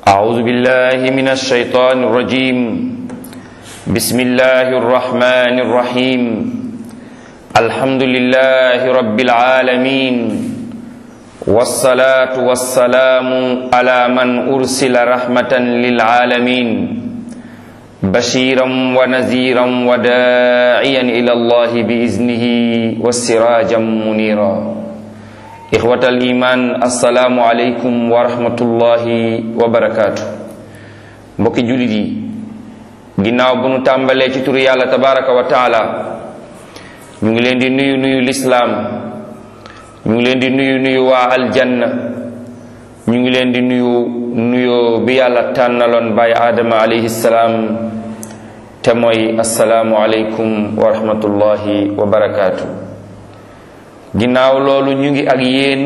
أعوذ بالله من الشيطان الرجيم بسم الله الرحمن الرحيم الحمد لله رب العالمين والصلاة والسلام على من أرسل رحمة للعالمين بشيرا ونذيرا وداعيا إلى الله بإذنه والسراجا منيرا إخوة الإيمان السلام عليكم ورحمة الله وبركاته mbokki jullit yi ginnaaw bu nu tàmbalee ci turu yàlla tabaraka wa taala ñu ngi leen di nuyu nuyu lislaam ñu ngi leen di nuyu nuyu waa aljanna ñu ngi leen di nuyu nuyoo bi yàlla tànnaloon baay aadama alayhi salaam te mooy asalaamu aleykum wa rahmatullahi wa barakaatu ginnaaw loolu ñu ngi ak yéen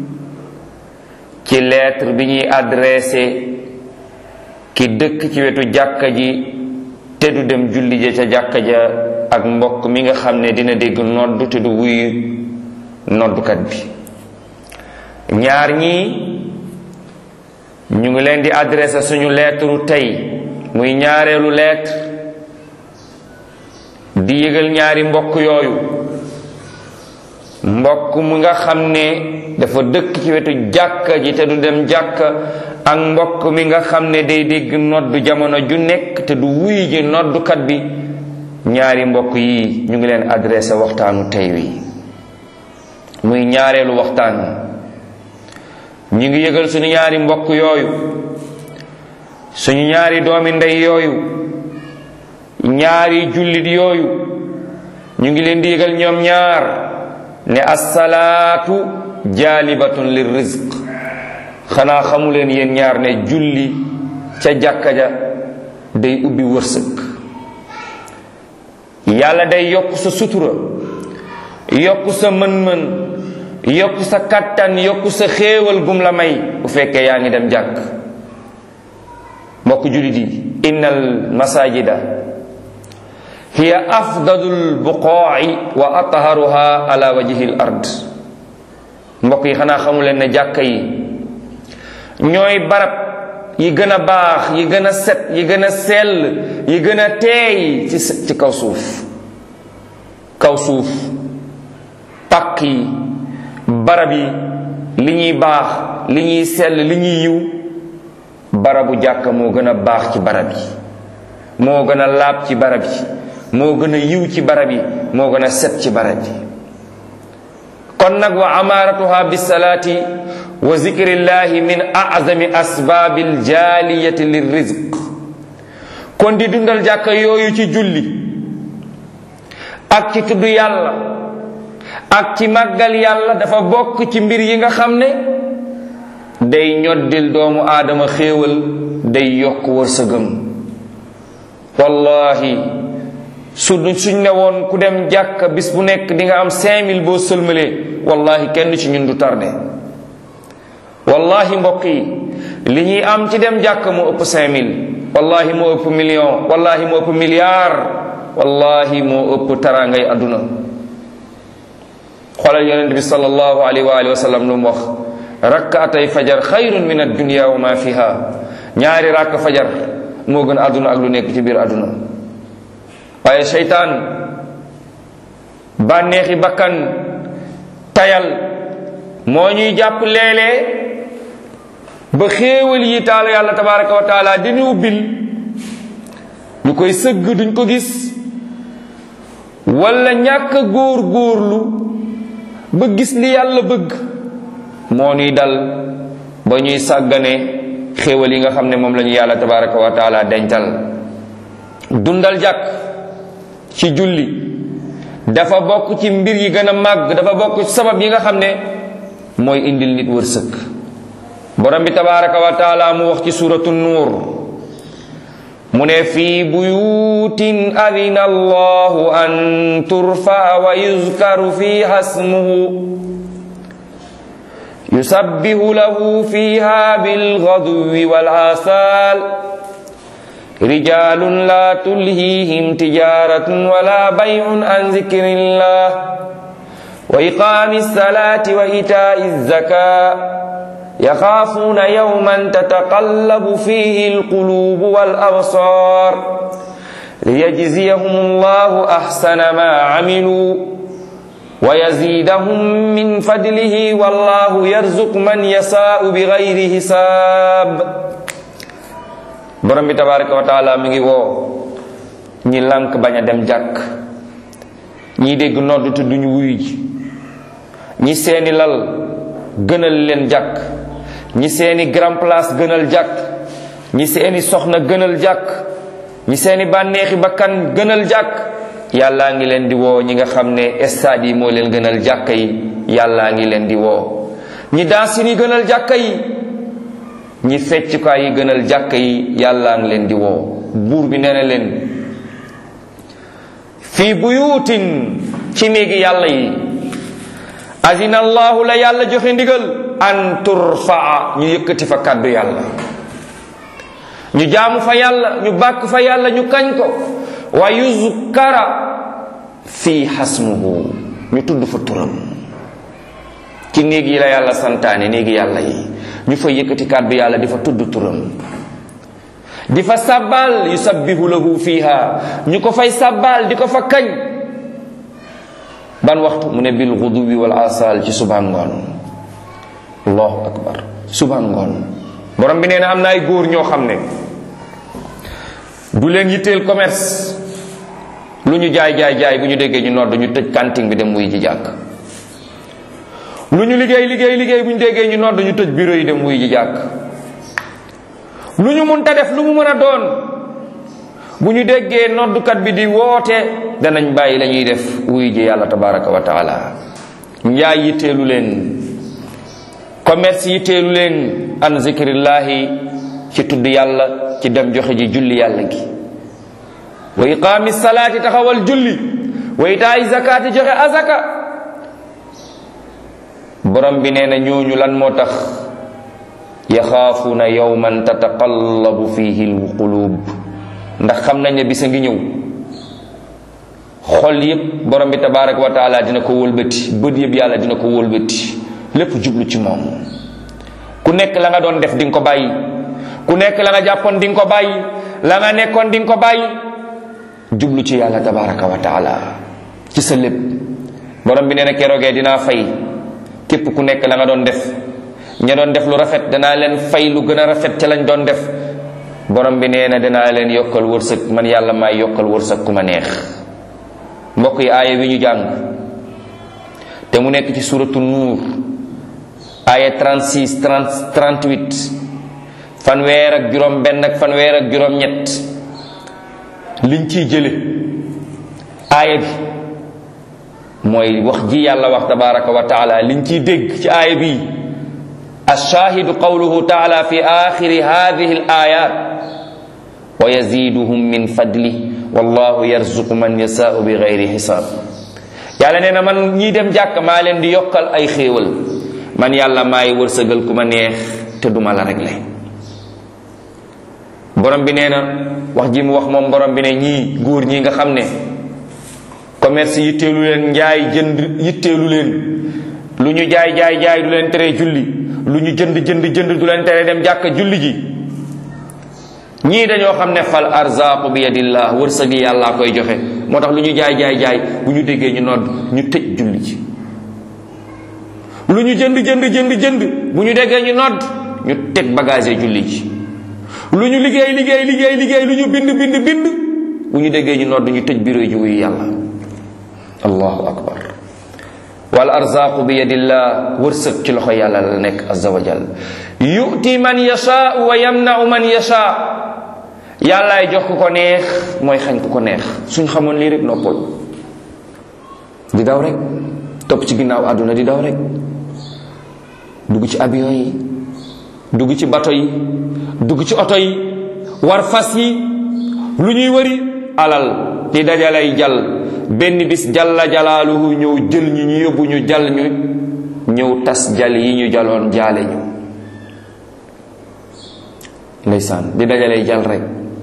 ci lettre bi ñuy adressé ki dëkk ci wetu jàkka ji te du dem julli ja ca jàkka ja ak mbokk mi nga xam ne dina dégg noddu te du wuyu noddukat bi ñaar ñii ñu ngi leen di adressé suñu lettre tey muy ñaareelu lettre di yëgal ñaari mbokk yooyu mbokk mu nga xam ne dafa dëkk ci wetu jàkka ji te du dem jàkka ak mbokk mi nga xam ne day dégg noddu jamono ju nekk te du wuy ji noddukat bi ñaari mbokk yi ñu ngi leen adressé waxtaanu tey wi muy ñaareelu waxtaan ñu ngi yëgal suñu ñaari mbokk yooyu suñu ñaari doomi ndey yooyu ñaari jullit yooyu ñu ngi leen di yëgal ñoom ñaar ne assalaatu jaalibatun lir rizq xanaa xamu leen yéen ñaar ne julli ca jàkka ja day ubbi wërsëg yàlla day yokk sa sutura yokk sa mën-mën yokk sa kattan yokk sa xéewal gum la may bu fekkee yaa ngi dem jàkk mbokk jullit yi innal masajida hiya afdalul buqaa'i wa atharuha ala wajhi al ard mbokk yi xanaa xamu leen ne jàkka yi ñooy barab yi gën a baax yi gën a set yi gën a sell yi gën a teey ci ci kaw suuf kaw suuf pàkk yi barab yi li ñuy baax li ñuy sell li ñuy yiw barabu jàkka moo gën a baax ci barab yi moo gën a laab ci barab yi moo gën a yiw ci barab yi moo gën a set ci barab yi kon nag wa amaaratuha bisalaati wa zikrillahi min azami asbaabi aljaaliyati lirrizq kon di dundal jàkka yooyu ci julli ak ci tudd yàlla ak ci màggal yàlla dafa bokk ci mbir yi nga xam ne day ñoddil doomu aadama xéewal day yokk wërsëgam wallahi su suñ ne woon ku dem jàkka bis bu nekk di nga am 5000 boo sëlmalee wallahi kenn ci ñun du tardé wallahi mbokk yi li ñuy am ci dem jàkka moo ëpp 5000 wallahi moo ëpp million wallahi moo ëpp milliard wallahi moo ëpp taraangay àdduna xoolal yonent bi sallallahu alayhi wa alihi wa sallam lu mu wax rakkaatay fajar xayrun min addunia wa ma fiha ñaari rakk fajar moo gën àdduna ak lu nekk ci biir àdduna waaye seytaan bànneexi bakkan tayal moo ñuy jàpp léeg-léeg ba xéewal yi taalu yàlla tabaraka wa taala dinu ubbil ñu koy sëgg duñ ko gis wala ñàkk góor góorlu ba gis li yàlla bëgg moo ñuy dal ba ñuy sàggane xéewal yi nga xam ne moom la ñu yàlla tabaraka wa taala dencal dundal jàkk ci julli dafa bokk ci mbir yi gën a màgg dafa bokk ci sabab yi nga xam ne mooy indil nit wërsëg borom bi tabaraka wa taala mu wax ci suratu nuur mu ne fii buyutin adina allahu an turfa wa yuzkaru fiha ismuhu yusabbihu lahu fiha bilghadwi wal asal رجال لا تلهيهم تجارة ولا بيع عن ذكر الله وإقام الصلاة وإيتاء الزكاة yaxaafuuna yawman tataqallabu fihi alqulubu wal absar liyajziyahum allahu ahsana ma amilu wa yazidahum min fadlihi wallahu yarzuqu man yasaau bi gayri hisaab borom bi tabaraka wa taala mi ngi woo ñi lànk bañ a dem jàkk ñi dégg nodd te duñu wuyu ji ñi seeni lal gënal leen jàkk ñi seeni grand place gënal jàkk ñi seeni soxna gënal jàkk ñi seeni bànneexi bakkan gënal jàkk yàllaa ngi leen di woo ñi nga xam ne stade yi moo leen gënal jàkka yi yàllaa ngi leen di woo ñi dansin yi gënal jàkka yi ñi feccukaay yi gënal jàkka yi yàllaa ngi leen di woo buur bi nee na leen fii buyuutin ci néegi yàlla yi azina allahu la yàlla joxe ndigal an turfaa ñu yëkkati fa kàddu yàlla ñu jaamu fa yàlla ñu bàkk fa yàlla ñu kañ ko wa yuzkara fi xasmuhu ñu tudd fa turam ci néeg yi la yàlla santaane néegi yàlla yi ñu fa yëkkati kàddu yàlla di fa tudd turam di fa sàbbaal yusabbihu lahu fiha ñu ko fay sàbbaal di ko fa kañ ban waxtu mu ne bil gudubi wal asal ci suba ngoon allahu akbar suba ngoon borom bi nee na am na ay góor ñoo xam ne du leen yitteel commerce lu ñu jaay jaay jaay bu ñu déggee ñu nodd ñu tëj kanting bi dem wuy ji jàkk lu ñu liggéey liggéey liggéey bu ñu déggee ñu nodd ñu tëj bureau yi dem wuy ji jàkk lu ñu munta def lu mu mën a doon bu ñu déggee noddukat bi di woote danañ bàyyi la ñuy def wuy ji yàlla tabaraka wa taala njaay yitteelu leen commerce yitteelu leen an zikrillahi ci tudd yàlla ci dem joxe ji julli yàlla gi wa iqaami salaati taxawal julli wa itaay zakaati joxe azaka borom bi nee na ñooñu lan moo tax yaxaafuuna yawman tataqallabu fihi alqulub ndax xam nañ ne bisa ngi ñëw xol yépp borom bi tabaraka wa taala dina ko wëlbati bët yëpp yàlla dina ko wëlbati lépp jublu ci moom ku nekk la nga doon def di nga ko bàyyi ku nekk la nga jàppoon di nga ko bàyyi la nga nekkoon di nga ko bàyyi jublu ci yàlla tabaraka wa taala ci sa lépp borom bi nee na keroogee dinaa fay képp ku nekk la nga doon def ña doon def lu rafet danaa leen fay lu gën a rafet ca lañ doon def borom bi nee na danaa leen yokkal wërsëg man yàlla maay yokkal wërsëg ku ma neex mbokk yi aaya wi ñu jàng te mu nekk ci suratu nuur aaya 36 30 38 fanweer ak juróom benn ak fanweer ak juróom ñett liñ ciy jële aaya bi mooy wax ji yàlla wax tabaraka wa taala liñ ciy dégg ci aaya bi alshaahidu qawluhu taala fi axiri hadihi al ayat wa yaziduhum min fadli wallahu yarzuqu man yasaau bi gayri xisaab yàlla nee na man ñii dem jàkk maa leen di yokkal ay xéewal man yàlla maay wërsëgal ku ma neex te duma la réglé borom bi nee na wax ji mu wax moom borom bi ne ñii góor ñi nga xam ne commerce yitteelu leen njaay jënd yitteelu leen lu ñu jaay jaay jaay du leen tere julli lu ñu jënd jënd jënd du leen tere dem jàkk julli ji ñii dañoo xam ne fal arzaqu bi yadillah wërsëgi yàllaa koy joxe moo tax lu ñu jaay jaay jaay bu ñu déggee ñu nodd ñu tëj julli ji lu ñu jënd jënd jënd jënd bu ñu déggee ñu nodd ñu teg bagage julli ji lu ñu liggéey liggéey liggéey liggéey lu ñu bind bind bind bu ñu déggee ñu nodd ñu tëj bureau ji wuyu yàlla allahu akbar wal arzaqu bi yadillah wërsëg ci loxo yàlla la nekk azza wa jal yu'ti man yasha wa yamna'u man yasha yàllaay jox ku ko neex mooy xañ ku ko neex suñ xamoon lii rek noppal di daw rek topp ci ginnaaw àdduna di daw rek dugg ci avion yi dugg ci bato yi dugg ci oto yi war fas yi lu ñuy wëri alal di dajalay jal benn bis jalla jalaaluhu ñëw jël ñu ñu yóbbu ñu jal ñu ñëw tas jal yi ñu jaloon jaale ñu ndeysaan di dajalay jal rek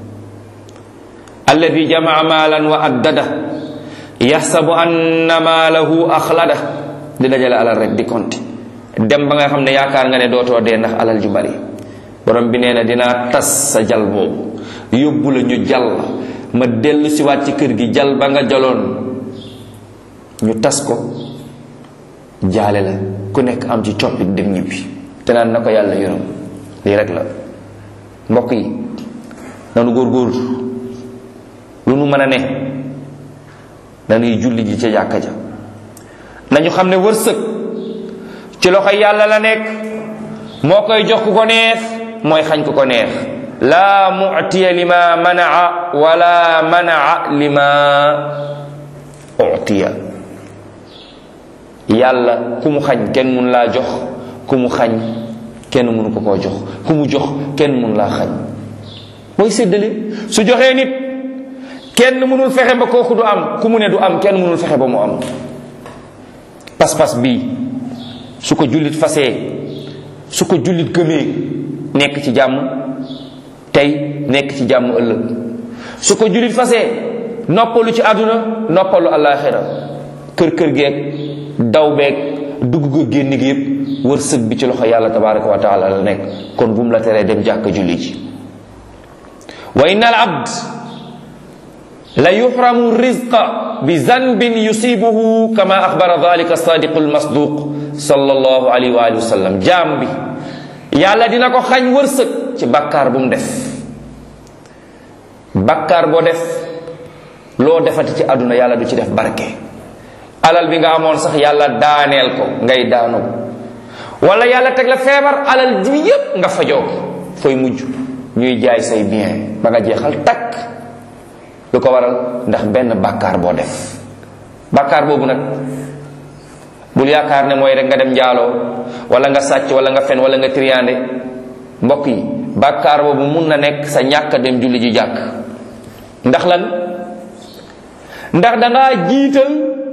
alladi jamaa maalan wa addada yaxsabu anna maalahu axlada di dajale alal rek di konti dem ba nga xam ne yaakaar nga ne dootoo dee ndax alal ju bari borom bi nee na dinaa tas sa jal boobu yóbbu la ñu jal ma dellu siwaat ci kër gi jal ba nga jaloon ñu tas ko jaale la ku nekk am ci coppit dem ñibbi te naan na ko yàlla yërëm lii rek la mbokk yi nanu góorgóorlu lu nu mën a ne dañuy julli ji ca jàkka ja nañu xam ne wërsëg ci loxo yàlla la nekk moo koy jox ku ko neex mooy xañ ku ko neex laa mu'tiya lima manaa wala manaa lima utiya yàlla ku mu xañ kenn mun laa jox ku mu xañ kenn mënu ko koo jox ku mu jox kenn mun laa xañ mooy séddale su joxee nit kenn mënul fexe ba kooku du am ku mu ne du am kenn mënul fexe ba mu am pas-pas bii su ko jullit fasee su ko jullit gëmee nekk ci jàmm tey nekk ci jàmm ëllëg su ko jullit fasee noppalu ci àdduna noppalu àllaaxira kër kër geeg daw beeg dugg ga génn gi yépp wërsëg bi ci loxo yàlla tabaraka wa taala la nekk kon bu mu la teree dem jàkk julli ji wa inna al abd la yuxramu rizqa bi zanbin yusibuhu kama axbara dalika sadiqu almasduq sallallahu alayhi wa alihi wa sallam jaam bi yàlla dina ko xañ wërsëg ci bakkaar bu mu def bakkaar boo def loo defati ci àdduna yàlla du ci def barke alal bi nga amoon sax yàlla daaneel ko ngay daanu wala yàlla teg la feebar alal ji yépp nga fajoo ko fooy mujj ñuy jaay say bien ba nga jeexal takk lu ko waral ndax benn bàkkaar boo def bàkkaar boobu nag bul yaakaar ne mooy rek nga dem njaaloo wala nga sàcc wala nga fen wala nga triande mbokk yi bàkkaar boobu mun na nekk sa ñàkk dem julli ji jàkk ndax lan ndax dangaa jiital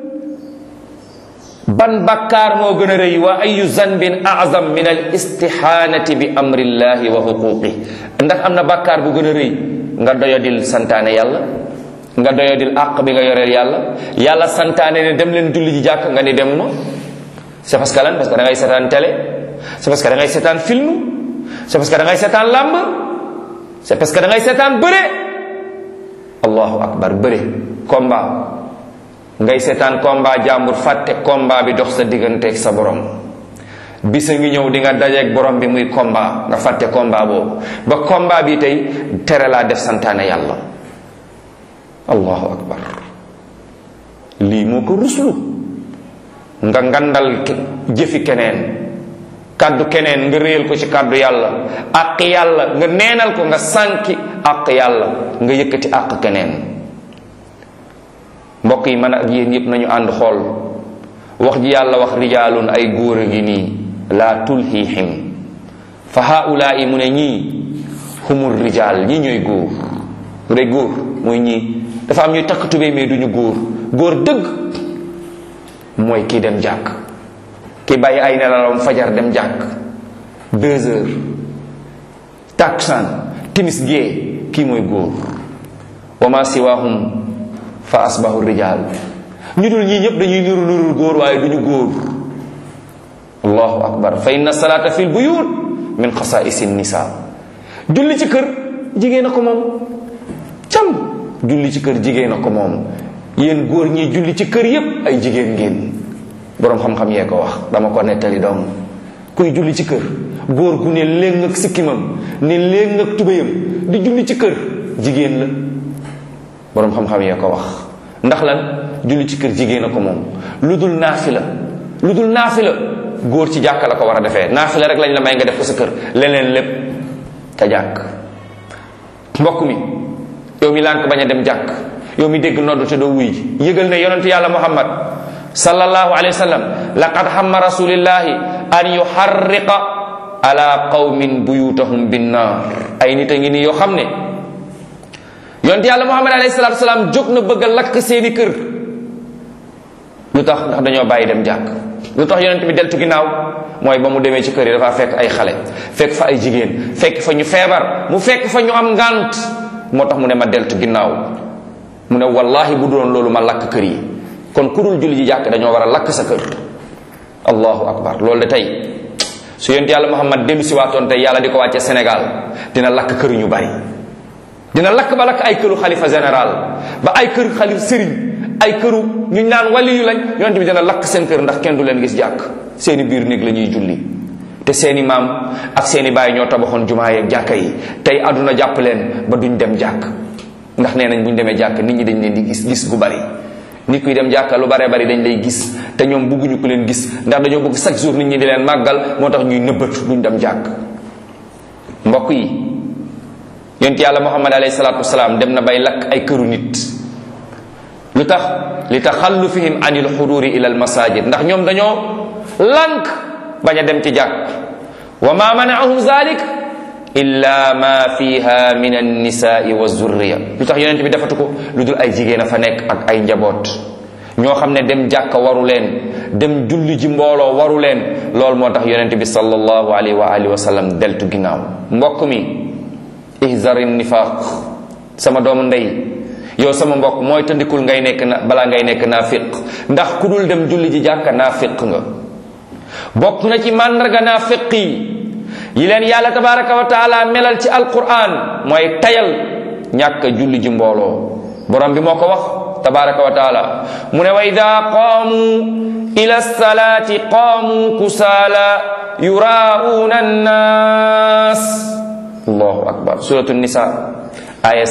ban bakkaar moo gën a rëy wa ayu zanbin azam min al istixaanati bi amrillahi wa xuquqi ndax am na bakkaar bu gën a rëy nga doyadil santaane yàlla nga doyadil àq bi nga yoreel yàlla yàlla santaane ne dem leen julli ji jàkk nga ni demuma c'est parce que lan parce que da ngay seetaan télé c'est parce que da ngay seetaan film c'est parce que da ngay seetaan làmb c'est parce que da ngay seetaan bëre allahu akbar bëre combat ngay seetaan combat jàmbur fàtte combat bi dox sa digganteeg sa borom bisa ngi ñëw di nga dajeeg borom bi muy combat nga fàtte combat boobu ba combat bi tey tere laa def santaane yàlla allahu akbar lii moo ko ruslu nga ngandal jëfi keneen kàddu keneen nga réyal ko ci kàddu yàlla àq yàlla nga neenal ko nga sànki àq yàlla nga yëkkati àq keneen mbokk yi man ak yéen yépp nañu ànd xool wax ji yàlla wax rijaalun ay góor a ngi nii laa tulhihim fa haulaai mu ne ñii humur rijaal ñii ñooy góor bu dee góor mooy ñii dafa am ñuy takk tubéy mais duñu góor góor dëgg mooy kii dem jàkk ki bàyyi ay nelawam fajar dem jàkk deux heures takkusaan timis gee kii mooy góor wa ma siwahum fa asbahu rijal ñu dul ñii ñëpp dañuy nuru nurul góor waaye duñu góor allahu akbar fa inna salata fi lbuyut min xasaisi nisa julli ci kër jigéen a ko moom cam julli ci kër jigéen a ko moom yéen góor ñi julli ci kër yépp ay jigéen ngeen boroom xam-xam yee ko wax dama ko nettali doom kuy julli ci kër góor gu ne léeg ak sikkimam ne léeg ak tubéyam di julli ci kër jigéen la boroom xam-xam yee ko wax ndax lan julli ci kër jigéen a ko moom lu dul naafila lu dul naafila góor ci jàkka la ko war a defee naafila rek lañ la may nga def ko sa kër leneen lépp ca jàkk mbokk mi yow mi lànk bañ a dem jàkk yow mi dégg noddu te doo wuy ji yëgal ne yonent yàlla muhammad sallallahu alayhi wa sallam laqad hamma rasulillahi an yuharriqa ala qawmin buyutahum binnaar ay nit a ngi nii yoo xam ne yonent yàlla muhammad alayhi salatu salaam jóg na bëgg a lakk seeni kër lu tax ndax dañoo bàyyi dem jàkk lu tax yonent bi deltu ginnaaw mooy ba mu demee ci kër yi dafa fekk ay xale fekk fa ay jigéen fekk fa ñu feebar mu fekk fa ñu am ngant moo tax mu ne ma deltu ginnaaw mu ne wallahi bu doon loolu ma lakk kër yi kon ku dul julli ji jàkk dañoo war a lakk sa kër allahu akbar loolu de tey su yonent yàlla muhammad dellu si waatoon tey yàlla di ko wàcce sénégal dina lakk kër ñu bari dina lakk ba lakk ay këru xalifa général ba ay kër xalif sëriñ ay këru ñu naan wali yu lañ yonent bi dina lakk seen kër ndax kenn du leen gis jàkk seeni biir néeg la ñuy julli te seeni maam ak seeni baay ñoo tabaxoon jumaa yeeg jàkka yi tey àdduna jàpp leen ba duñ dem jàkk ndax nee nañ buñ demee jàkk nit ñi dañ leen di gis gis gu bari nit kuy dem jàkka lu bare bari dañ lay gis te ñoom bugguñu ku leen gis ndax dañoo bëgg chaque jour nit ñi di leen màggal moo tax ñuy nëbbatu duñ dem jàkk mbokk yi yonent yàlla muhammad alayhi salaatu wasalaam dem na bay lakk ay këru nit lu tax li taxallufihim anil xuduri ila al masajid ndax ñoom dañoo lànk bañ a dem ci jàkk wa ma manaahum zalik illa ma fiha min annisaai wa zurriya lu tax yonent bi defatu ko lu dul ay jigéen a fa nekk ak ay njaboot ñoo xam ne dem jàkka waru leen dem julli ji mbooloo waru leen loolu moo tax yonent bi sallallahu alayhi wa alihi wa sallam deltu ginnaaw mbokk mi ihzari nifaq sama doomu ndey yow sama mbokk mooy tëndikul ngay nekk na balaa ngay nekk naafiq ndax ku dul dem julli ji jàkka naafiq nga bokk na ci màndarga naafiq yi yi leen yàlla tabaraka wa taala melal ci alquran mooy tayal ñàkk julli ji mbooloo borom bi moo ko wax tabaraka wa taala mu ne wa ida qaamu ila salaati qaamu kusaala yuraa'uuna annaas allahu akbar suratu nisa aya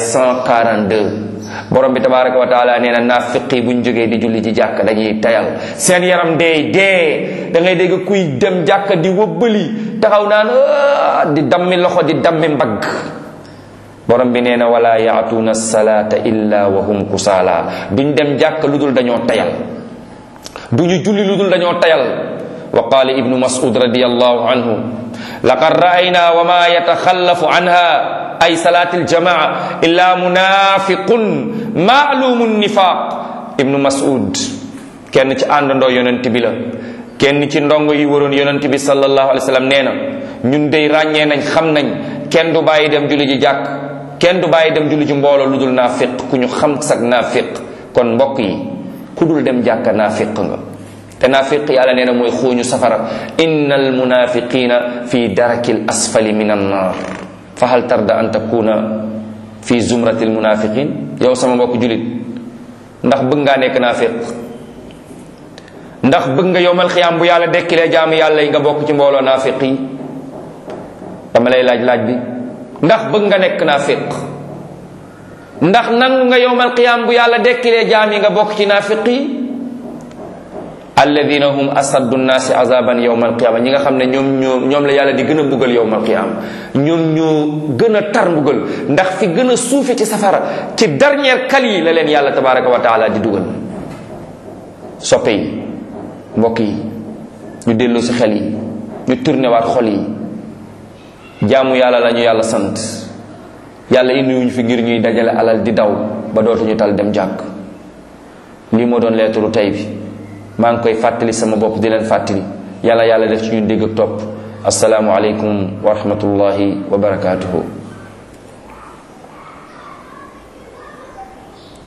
142 borom bi tabaraka wa taala nee na naafiqi buñ jógee di julli ji jàkk dañuy tayal seen yaram deey dee da ngay dégg kuy dem jàkk di wëbbali taxaw naan di dammi loxo di dammi mbagg borom bi nee na wala yaatuuna salaata illa wa hum kusaala duñ dem jàkk lu dul dañoo tayal duñu julli lu dul dañoo tayal wa qaala ibnu mas'ud radiyallahu anhu laqad ra'ayna wa ma yataxallafu anha ay salaati aljamaa illa munafiqun maalumu nifaq ibnu mas'ud kenn ci àndandoo yonent bi la kenn ci ndongo yi waroon yonent bi sallallahu alayhi wa sallam nee na ñun dey ràññee nañ xam nañ kenn du bàyyi dem julli ji jàkk kenn du bàyyi dem julli ji mbooloo lu dul naafiq ku ñu xam sag naafiq kon mbokk yi ku dul dem jàkka naafiq nga te naafiq yàlla nee na mooy xooñu safara inna almunafiqina fi daraki l asfali min annar fa hal tarda an takuna fi zumrati almunafiqin yow sama mbokk julit ndax bëgg ngaa nekk naafiq ndax bëgg nga yowmal xiyaam bu yàlla dekkilee jaamu yàlla yi nga bokk ci mbooloo naafiq yi dama lay laaj laaj bi ndax bëgg nga nekk naafiq ndax nangu nga yowmal qiyaam bu yàlla dekkilee jaam yi nga bokk ci naafiq yi alladina hum asaddu nnaasi azaban yowmal qiyaama ñi nga xam ne ñoom ñoo ñoom la yàlla di gën a mbugal yowmal qiyaama ñoom ñoo gën a tar mbugal ndax fi gën a suufe ci safara ci dernière kal yi la leen yàlla tabaraka wa taala di dugal soppe yi mbokk yi ñu delloo si xel yi ñu tourné waat xol yi jaamu yàlla la ñu yàlla sant yàlla indiwuñu fi ngir ñuy dajale alal di daw ba dootuñu tal dem jàkk lii moo doon leetaru tey bi maa ngi koy fàttali sama bopp di leen fàttali yàlla yàlla def ci ñun dégg ak topp asalaamu aleykum wa rahmatullahi wa barakaatuhu